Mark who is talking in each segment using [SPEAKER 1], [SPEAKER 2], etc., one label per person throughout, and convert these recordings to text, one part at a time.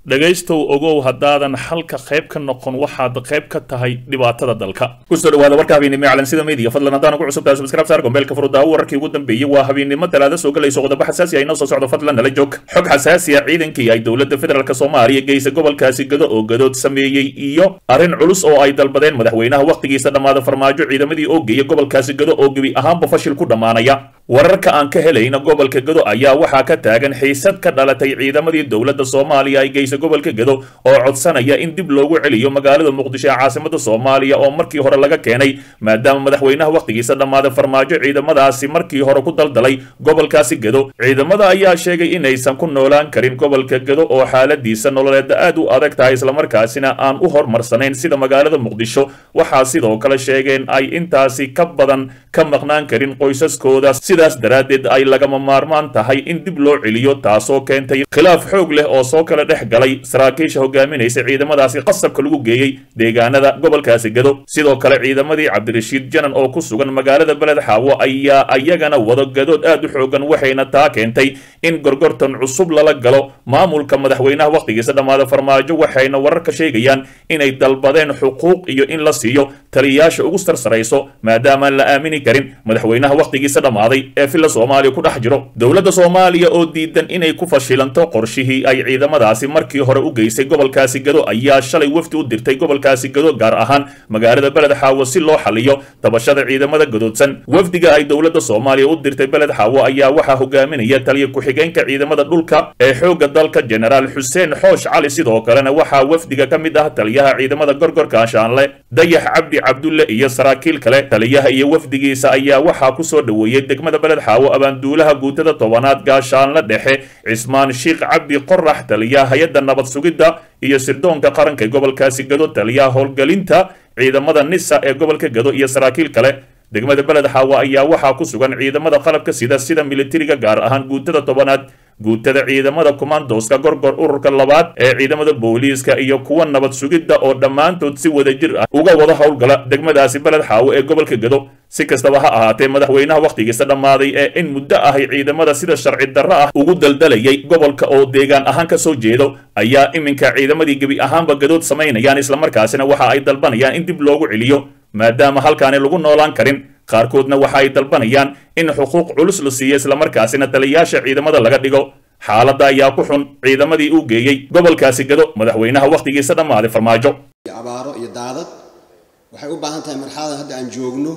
[SPEAKER 1] dhegaystow ogow haddaadan xalka qayb ka noqon waxaad qayb ka tahay dhibaatada dalka kusoo dhawaada warka habeennimo ee calansida media fadlan haddaan ugu cusub tahay subscribe saar gombeelka furudaawo wararkii ugu dambeeyey waa habeennimo talaada soo galayso qodobo xasaasi ah inoo soo socdo fadlan nala joog xog xasaasi ah ciidankii ay dowladda federaalk soomaaliya geysa gobolkaasi gado oo gadood sameeyey iyo arrin culus oo ay dalbadeen madaxweynaha wakhtigiisa dhammaada farmaajo ciidamadii oo geeya gobolkaasi gado oo gebi ahaanba fashil ku dhammaanaya wararka aan ka helayna gobolka gado ayaa waxaa ka taagan xiisad ka dhalatay ciidamadii dowladda soomaaliya ay geysa gobolka gado oo codsanaya in dib loogu celiyo magaalada muqdisho ee caasimada soomaaliya oo markii hore laga keenay maadaama madaxweynaha wakhtigiisa dhammaaday farmaajo ciidamadaasi markii hore ku daldalay gobolkaasi gado ciidamada ayaa sheegay inaysan ku noolaan karin gobolka gado oo xaaladiisa nololeeda aad u adag tahay islamarkaasina aan u horumarsanayn sida magaalada muqdisho waxaa sidoo kale sheegeen ay intaasi ka badan ka maqnaan karin qoysaskooda sidaas daraaddeed ay lagama maarmaan tahay in dib loo celiyo taasoo keentay khilaaf xoog leh oo soo kala dhex galay saraakiisha hogaaminaysa ciidamadaasi qasabka lagu geeyey deegaanada gobolkaasi gado sidoo kale ciidamadii cabdirashiid janan oo ku sugan magaalada beled xaawo ayaa ayagana wado gadood aad u xoogan waxayna taa keentay in gorgortan cusub lala galo maamulka madaxweynaha wakhtigiisa dhammaada farmaajo waxayna wararka sheegayaan inay dalbadeen xuquuq iyo in la siiyo taliyayaasha ugu sarsarayso maadaamaan la aamini karin madaxweynaha wakhtigiisa dhammaaday ee filla soomaaliya ku dhex jiro dowladda soomaaliya oo diidan inay ku fashilanto qorshihii ay ciidamadaasi markii hore u geysay gobolkaasi gado ayaa shalay wafdi u dirtay gobolkaasi gado gaar ahaan magaalada beled xaawo si loo xaliyo tabashada ciidamada gadoodsan wafdiga ay dowladda soomaaliya u dirtay beled xaawo ayaa waxaa hogaaminaya taliya ku-xigeenka ciidamada dhulka ee xoogga dalka jenaraal xuseen xoosh cali sidoo kalena waxaa wafdiga ka mid ah taliyaha ciidamada gorgorka ashaanle dayax cabdi cabdulle iyo saraakiil kale taliyaha iyo wafdigiisa ayaa waxaa kusoo dhoweeyey degmada beled xaawo abaanduulaha guutada tobanaad gaashaanle dhexe cismaan sheikh cabdi qorax taliyaha hay-adda nabad sugidda iyo sirdoonka qaranka ee gobolkaasi gado taliyaha howlgelinta ciidamada nisa ee gobolka gado iyo saraakiil kale degmada beled xaawo ayaa waxaa ku sugan ciidamada qalabka sida sida militariga gaar ahaan guutada tobanaad guutada ciidamada kumandoska gorgor ururka labaad ee ciidamada booliiska iyo kuwa nabad sugidda oo dhammaantood si wadajir ah uga wada howlgala degmadaasi beled xaawo ee gobolka gado si kastaba ha ahaatee madaxweynaha wakhtigiisa dhammaaday ee in muddo ahay ciidamada sida sharci darro ah ugu daldalayay gobolka oo deegaan ahaan ka soo jeedo ayaa iminka ciidamadii gebi ahaanba gadood samaynayaan islamarkaasina waxa ay dalbanayaan in dib loogu celiyo maadaama halkaani lagu noolaan karin qaarkoodna waxa ay dalbanayaan in xuquuq culus la siiyo islamarkaasina taliyayaasha ciidamada laga dhigo xaaladda ayaa ku xun ciidamadii uu geeyey gobolkaasi gado madaxweynaha wakhtigiisa dhammaaday farmaajo
[SPEAKER 2] abaaro iyo daadad waxay u baahan tahay marxaladan hadda aan joogno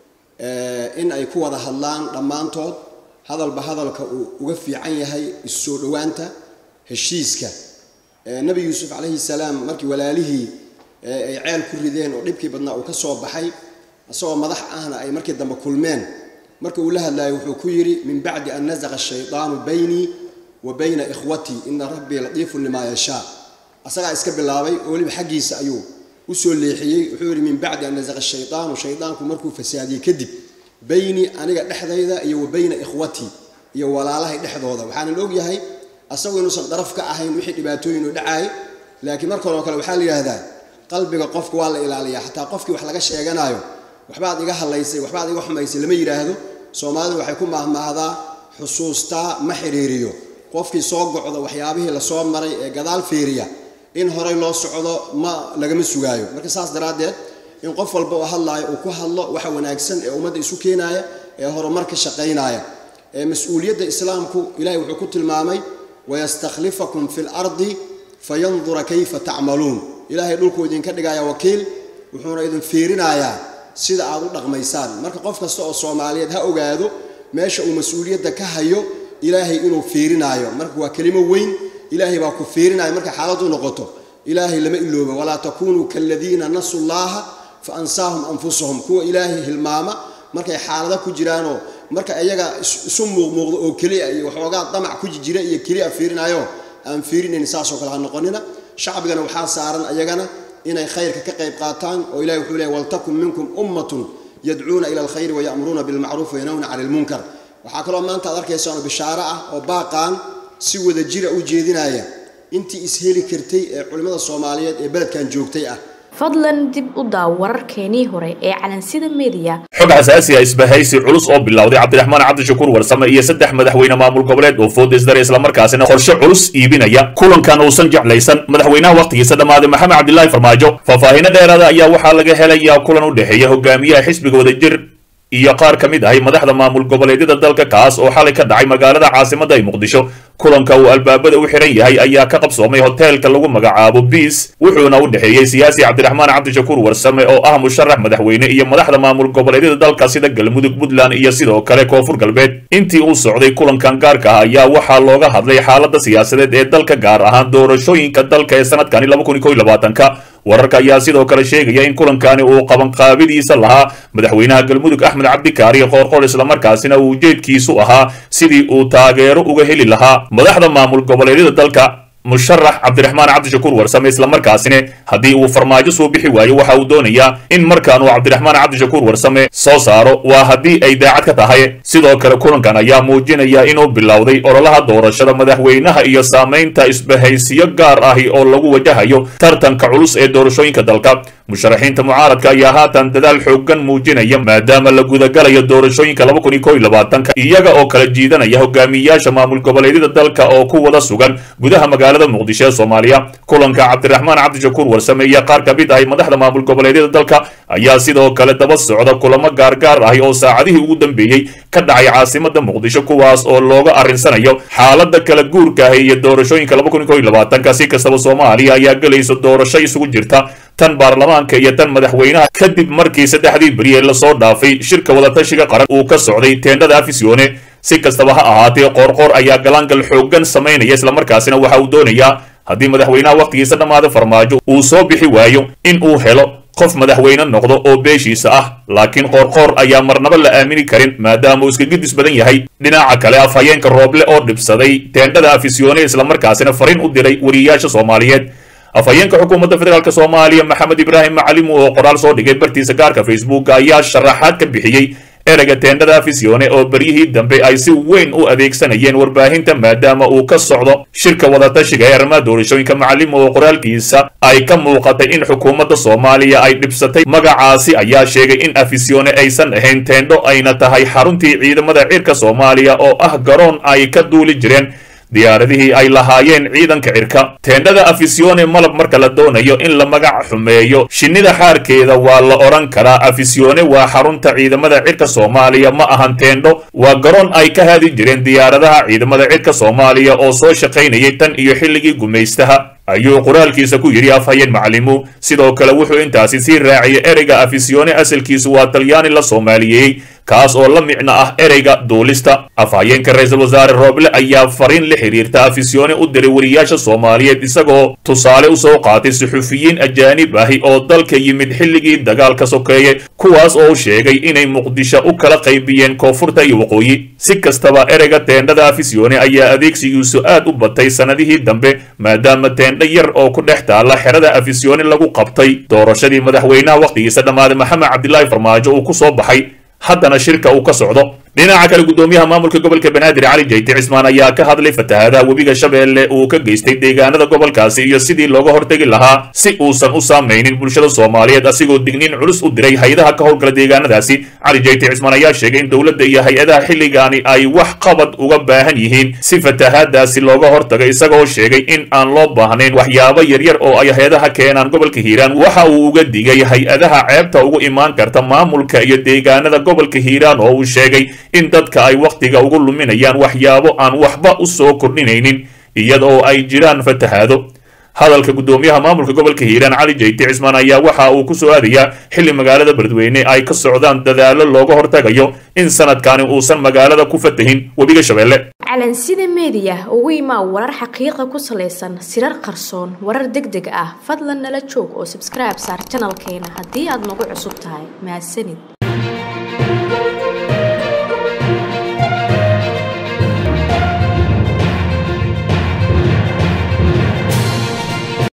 [SPEAKER 2] in ay ku wada hadlaan dhammaantood hadalba hadalka uu uga fiican yahay issoo dhowaanta heshiiska nebi yuusuf calayhi salaam markii walaalihii ay ceel ku rideen oo dhibkii badnaa uu ka soo baxay isagoo madax ahna ay markii dambe kulmeen marka uu la hadlayo wuxuu ku yidhi min bacdi an nasaqa shaydaanu baynii wa bayna ikhwatii ina rabbii latiifun limaa yashaa asagaa iska bilaabay oo weliba xaggiisa ayuu usoo leexiyey wuxuu yidhi min bacdi an nasaqa shaydaanu shaydaanku markuu fasaadiyey kadib baynii aniga dhexdayda iyo wa bayna ikhwatii iyo walaalahay dhexdooda waxaanan ogyahay asagu inuusan daraf ka ahayn wixii dhibaatooyin u dhacaay laakiin markan oo kale waxaa la yidhaahdaa qalbiga qofka waa la ilaaliyaa xataa qofkii wax laga sheeganayo waxbaad iga hadlaysay waxbaad iga xumaysay lama yidhaahdo soomaalidu waxay ku maahmaahdaa xusuustaa ma xiriiriyo qofkii soo gocdo waxyaabihii lasoo maray ee gadaal fiiriya in horey loo socdo ma lagama sugaayo marka saas daraaddeed in qof walba oo hadlaayo uu ku hadlo waxa wanaagsan ee ummadda isu keenaaya ee horumar ka shaqaynaya ee mas-uuliyadda islaamku ilahay wuxuu ku tilmaamay wayastakhlifakum fi lardi fayandura kayfa tacmaluun ilaahay dhulkuu idinka dhigaya wakiil wuxuuna idin fiirinayaa sida aad u dhaqmaysaan marka qof kasta oo soomaaliyeed ha ogaado meesha uu mas-uuliyadda ka hayo ilaahay inuu fiirinaayo marka waa kelimo weyn ilaahay baa ku fiirinaya markay xaaladu noqoto ilaahay lama ilooba walaa takunuu kaladiina nasu llaaha fa ansaahum anfusahum kuwa ilaahay hilmaama markay xaalada ku jiraanoo marka iyaga isu muuqmuuqdo oo keliya iyo waxoogaa damac ku jira iyo keliya fiirinayo aan fiirinayn saasoo kale ha noqonina shacbigana waxaa saaran ayagana inay khayrka ka qayb qaataan oo ilahi wuxuu leey waltakun minkum ummatun yadcuuna ila alkhayri wayamuruuna bilmacruuf wayanawna cani lmunkar waxaa kaloo maanta ad arkaysaano bishaaro ah oo baaqaan si wada jira u jeedinaya intii isheli kartay ee culimmada soomaaliyeed ee beledkan joogtay ah
[SPEAKER 3] fadlan dib u daaw wararkeenii hore ee calansida meediya
[SPEAKER 1] xog xasaasi ah isbahaysi culus oo bilowday cabdiraxmaan cabdishakuur warsame iyo saddex madaxweyne maamul goboleed oo food isdare islamarkaasina qorshe culus iibinaya kulankan uusan jeclaysan madaxweynaha wakhtigiisa dhammaaday maxamed cabdilaahi farmaajo faahfaahinno dheeraada ayaa waxaa laga helayaa kulan u dhexeeya hogaamiyaha xisbiga wadajir iyo qaar ka mid ahay madaxda maamul goboleedyada dalka kaas oo xalay ka dhacay magaalada caasimadda ee muqdisho kulanka uu albaabada u xiran yahay ayaa ka qabsoomay hoteelka lagu magacaabo biis wuxuuna u dhexeeyey siyaasi cabdiraxmaan cabdishakuur warsame oo ah musharax madaxweyne iyo madaxda maamul goboleedyada dalka sida galmudug puntland iyo sidoo kale koonfur galbeed intii uu socday kulankan gaarka ah ayaa waxaa looga hadlay xaaladda siyaasadeed ee dalka gaar ahaan doorashooyinka dalka ee sanadkani ka wararka ayaa sidoo kale sheegaya in kulankani uu qabanqaabidiisa lahaa madaxweynaha galmudug axmed cabdikaari qoorqoor islamarkaasina uu ujeedkiisu ahaa sidii uu taageero uga heli lahaa madaxda maamul goboleedyada dalka musharax cabdiraxmaan cabdishakuur warsame islamarkaasina haddii uu farmaajo soo bixi waayo waxa uu doonayaa in markaan uu cabdiraxmaan cabdishakuur warsame soo saaro waa haddii ay daacad ka tahay sidoo kale kulankan ayaa muujinaya inuu bilowday ololaha doorashada madaxweynaha iyo saamaynta isbahaysiyo gaar ahi oo lagu wajahayo tartanka culus ee doorashooyinka dalka musharaxiinta mucaaradka ayaa haatan dadaal xoogan muujinaya maadaama la gudagalayo doorashooyinka iyaga oo kala jiidanaya hogaamiyayaasha maamul goboleedyada dalka oo ku wada sugan gudaha magaalada muqdisho ee soomaaliya kulanka cabdiraxmaan cabdishakuur warsame iyo qaar ka mid ahay madaxda maamul goboleedyada dalka ayaa sidoo kale daba socda kulamo gaargaar ahi oo saacadihii ugu dambeeyey ka dhacay caasimada muqdisho kuwaas oo looga arrinsanayo xaalada kala guurka ahi iyo doorashooyinka si kastaba soomaaliya ayaa gelayso doorasho isugu jirta tan baarlamaanka iyo tan madaxweynaha kadib markii saddexdii beri ee lasoo dhaafay shirka wadatashiga qaran uu ka socday teendhada afisione si kastaba ha ahaatee qoorqoor ayaa galaangal xoogan samaynaya islamarkaasina waxa uu doonayaa haddii madaxweynaha wakhtigiisa dhammaada farmaajo uu soo bixi waayo in uu helo qof madaxweyne noqdo oo beeshiisa ah laakiin qoorqoor ayaa marnaba la aamini karin maadaama uu iska gidis badan yahay dhinaca kale afhayeenka rooble oo dhibsaday teendhada afisione islamarkaasina fariin u diray wariyayaasha soomaaliyeed afhayeenka xukuumadda federaalk soomaaliya maxamed ibraahim macalimu oo qoraal soo dhigay bartiisa gaarka facebook ayaa sharaxaad ka bixiyey ereyga teendhada afisione oo beryihii dambe ay si weyn u adeegsanayeen warbaahinta maadaama uu ka socdo shirka wadatashiga ee arrimaha doorashooyinka macalimu oo qoraalkiisa ay ka muuqatay in xukuumadda soomaaliya ay dhibsatay magacaasi ayaa sheegay in afisione aysan ahayn teendho ayna tahay xaruntii ciidamada cirka soomaaliya oo ah garoon ay ka duuli jireen diyaaradihii ay lahaayeen ciidanka cirka teendhada afisione malab marka la doonayo in la magac xumeeyo shinnida xaarkeeda waa la odhan karaa afisione waa xarunta ciidamada cirka soomaaliya ma ahan teendho waa garoon ay ka haadi jireen diyaaradaha ciidamada cirka soomaaliya oo soo shaqaynayay tan iyo xilligii gumaystaha ayuu qoraalkiisa ku yidhi afhayeen macalimu sidoo kale wuxuu intaasi sii raaciyay ereyga afisione asalkiisu waa talyaani la soomaaliyeeyey kaas oo la micno ah ereyga duulista afhayeenka ra-iisul wasaare rooble ayaa fariin la xiriirta afisione u diray wariyaasha soomaaliyeed isagoo tusaale u soo qaatay suxufiyiin ajaanib ahi oo dalka yimid xilligii dagaalka sokeeye kuwaas oo u sheegay inay muqdisho u kala qaybiyeen koonfurta iyo waqooyi si kastaba ereyga teendhada afisione ayaa adeegsigiisu aad u batay sannadihii dambe maadaama teendho yar oo ku dhex taalla xerada afisione lagu qabtay doorashadii madaxweynaha wakhtigiisa dhammaaday maxamed cabdilaahi farmaajo uu ku soo baxay haddana shirka uu ka socdo dhinaca kale guddoomiyaha maamulka gobolka banaadir cali jayti cismaan ayaa ka hadlay fatahaadaha webiga shabeelle uu ka geystay deegaanada gobolkaasi iyo sidii looga hortegi lahaa si uusan u saamaynin bulshada soomaaliyeed asigoo digniin culus u diray hay-adaha ka howlgala deegaanadaasi cali jayti cismaan ayaa sheegay in dowladda iyo hay-adaha xilligaani ay wax qabad uga baahan yihiin si fatahaadaasi looga hortago isagoo sheegay in aan loo baahnayn waxyaabo yaryar oo ay hay-adaha keenaan gobolka hiiraan waxa uu uga digay hay-adaha ceebta ugu imaan karta maamulka iyo deegaanada gobolka hiiraan oo uu sheegay in dadka ay wakhtiga ugu luminayaan waxyaabo aan waxba u soo kordhinaynin iyada oo ay jiraan fatahaado hadalka guddoomiyaha maamulka gobolka hiiraan cali jayti cismaan ayaa waxa uu ku soo aadayaa xilli magaalada beledweyne ay ka socdaan dadaallo looga hortagayo in sanadkani uusan magaalada ku fatahin webiga shabeelle
[SPEAKER 3] calansida meediya ugu imaa warar xaqiiqa ku salaysan sirar qarsoon warar deg deg ah fadlan nala joog oo sabskribe saar janalkeena haddii aad nagu cusub tahay mahadsanid